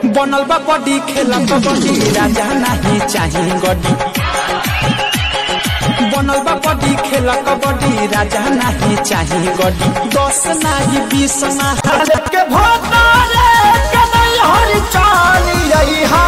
बनल बा बॉडी खेला कबड्डी राजा नहीं चाही गड्डी बनल बा बॉडी खेला कबड्डी राजा नहीं चाही गड्डी दस नाही बीस ना हार के भोतारे के नहीं हर चाली हा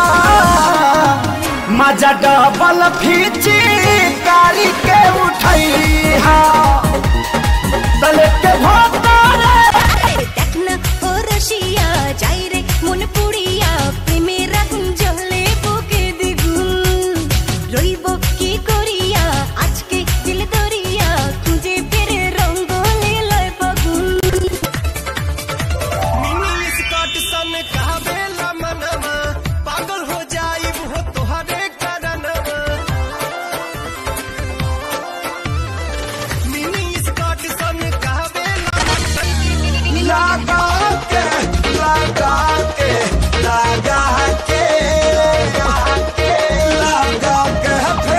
मजा डबल फीची कारी के उठई हा तले के भोतारे দেখ না ও রসিয়া যাই রে মন পুড়িয়া প্রেমের আগুন জ্বলে বুকে দ্বিগুণ রইব কি করিয়া আজকে দিল দরিয়া খুঁজে ফিরে রঙ্গলে লয় ফাগুন मिनी स्कॉट सन कहबेला मनवा पागल हो जाई वो तोहरे करनवा मिनी स्कॉट सन कहबेला लगा के लगा के लगा के लगा के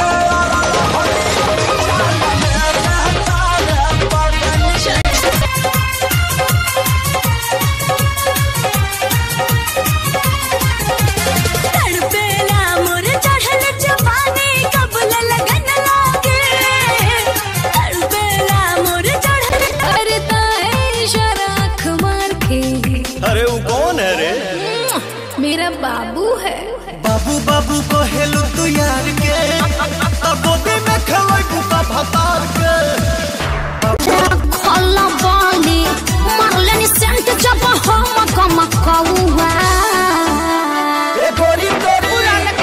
तड़पेला मोर चढ़ल जवानी कबल लगन लागे तड़पेला मोर चढ़ल करता है शराख मार के अरे वो कौन है रे मेरा बाबू है बाबू बाबू को हेलू तू यार के अब गोदी में खवाई बुका भतार के खल्ला बाली मारलेनी सेंट जब हम कम कौआ ए गोरी तोरी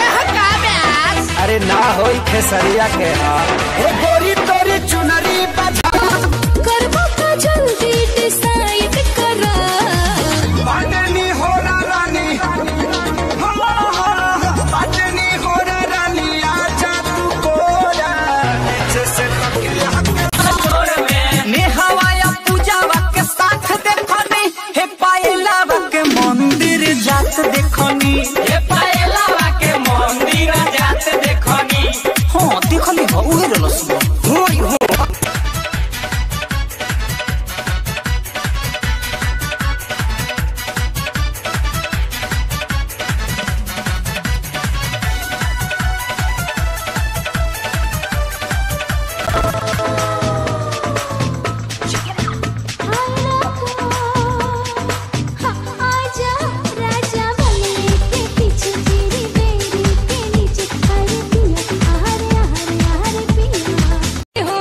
अरे ना होई खेसरिया के हाल ए गोरी तोरी चुनरी बजा करबो का जल्दी डिसाइड करा बाटनी हो रानी बाटनी हो रानी आजा तू कोरा जैसे नेहवाया पूजावा के साथ देखनी हे पायलावा के मंदिर जात देखनी हे पायलावा के मंदिर जात देखनी हाँ देखली हो उहे रहलस होई हो आजा राजा बने के पीछे तेरी बेड़ी के नीचे हरे पिया हरे हरे हरे पिया हो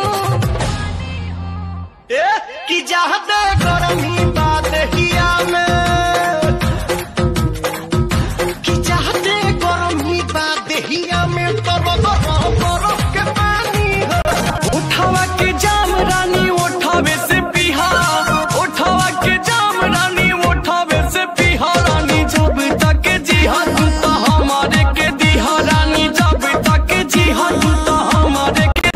ए कि चाहते गरमी बात हिया में कि चाहते गरमी बात हिया में तब बरफ बरफ के पानी हो उठावा के जाम रानी उठावे से पिहा उठावा के जाम रानी उठावे से पिहा रानी जब तक जीहा तू तो हमारे के दिहा रानी जब तक जीहा तू तो हमारे के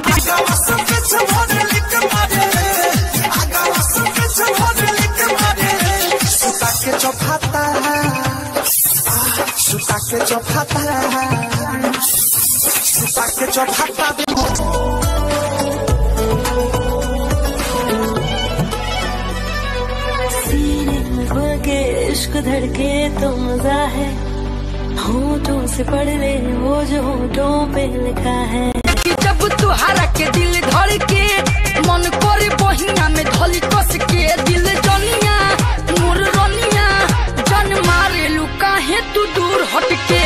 सुता के चौफाता सुता के चौफाता सुता के चौफाता सीने में भर के इश्क धड़के तो मजा है होठों से पढ़ ले वो जो होठों पे लिखा है कि जब तुहारा के दिल धड़ के मन करे बहिया में धली कस के दिल जनिया मोर रनिया जन मारे लुका है तू दूर हट के